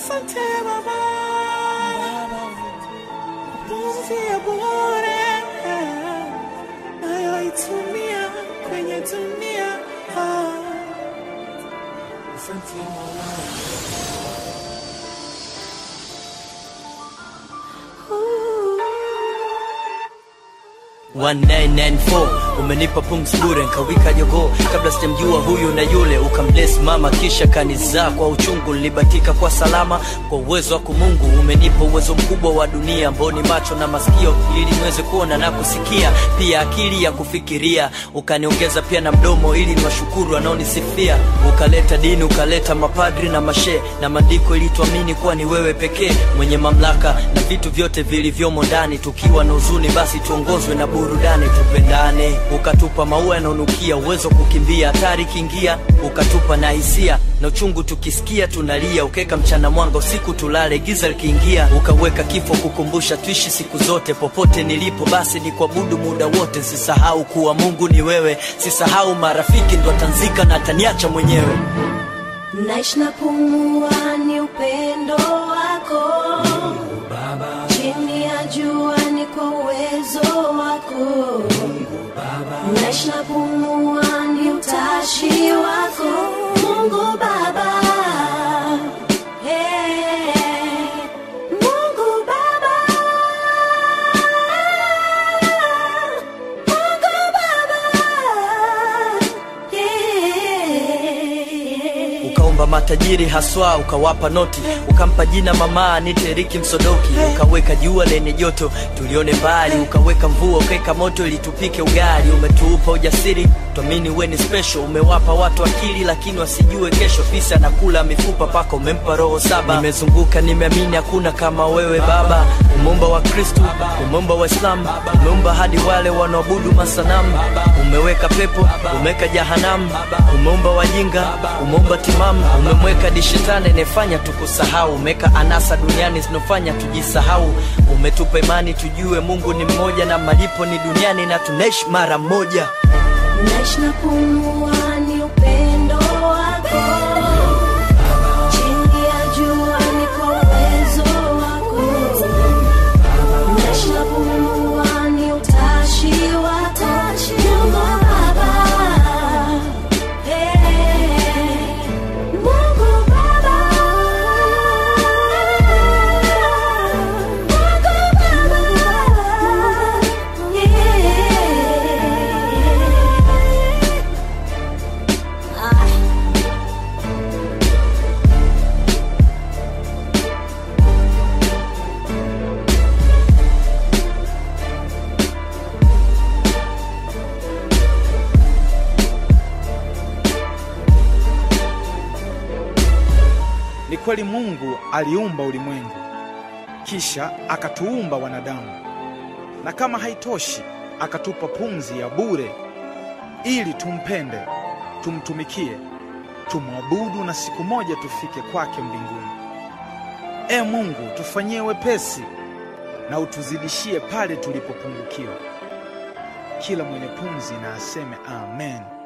Asante Baba, pumzi ya bure nayoitumia kwenye dunia. Asante Mola. Ooh. 1994 umenipa pumzi bure nkawika jogoo kabla sijamjua huyu na yule ukambless mama kisha kanizaa kwa uchungu nilibatika kwa salama kwa uwezo wako mungu umenipa uwezo mkubwa wa dunia ambao ni macho na masikio ili niweze kuona na kusikia pia akili ya kufikiria ukaniongeza pia na mdomo ili niwashukuru wanaonisifia ukaleta dini ukaleta mapadri na mashe na maandiko ili tuamini kuwa ni wewe pekee mwenye mamlaka na vitu vyote vilivyomo ndani tukiwa na huzuni basi tuongozwe na burudani tupendane ukatupa maua yanaonukia uwezo kukimbia hatari kiingia ukatupa na hisia na uchungu tukisikia tunalia ukaweka mchana mwanga usiku tulale giza likiingia ukaweka kifo kukumbusha tuishi siku zote popote nilipo basi ni kuabudu muda wote sisahau kuwa mungu ni wewe sisahau marafiki ndo atanzika na ataniacha mwenyewe naishi na pumua ni upendo wako chini ya jua ni kwa uwezo wako naishi na pumua ni utashi wako mungu baba Hey, Mungu Baba. Mungu Baba. Yeah. ukaomba matajiri haswa ukawapa noti ukampa jina mama anite Riki Msodoki ukaweka jua lenye joto tulione mbali ukaweka mvua ukaweka moto ili tupike ugali umetuupa ujasiri tuamini we ni special umewapa watu akili lakini wasijue kesho fisi anakula mifupa paka umempa roho saba nimezunguka nimeamini hakuna kama wewe baba umeumba wa kristu umeumba waislamu umeumba hadi wale wanaoabudu masanamu umeweka pepo umeweka jahanamu umeumba wajinga umeumba timamu umemweka dishetani anayefanya tukusahau umeweka anasa duniani zinofanya tujisahau umetupa imani tujue mungu ni mmoja na malipo ni duniani na tunaishi mara moja naishi na pumua ni upendo wako chini ya jua ni kwa uwezo wako naishi na pumua ni utashi wako Mungu Baba Hey, Mungu Baba Mungu Baba Yeah. Ah. Ni kweli Mungu aliumba ulimwengu, kisha akatuumba wanadamu, na kama haitoshi, akatupa pumzi ya bure ili tumpende, tumtumikie, tumwabudu na siku moja tufike kwake mbinguni. E Mungu, tufanyie wepesi na utuzidishie pale tulipopungukiwa. Kila mwenye pumzi na aseme amen.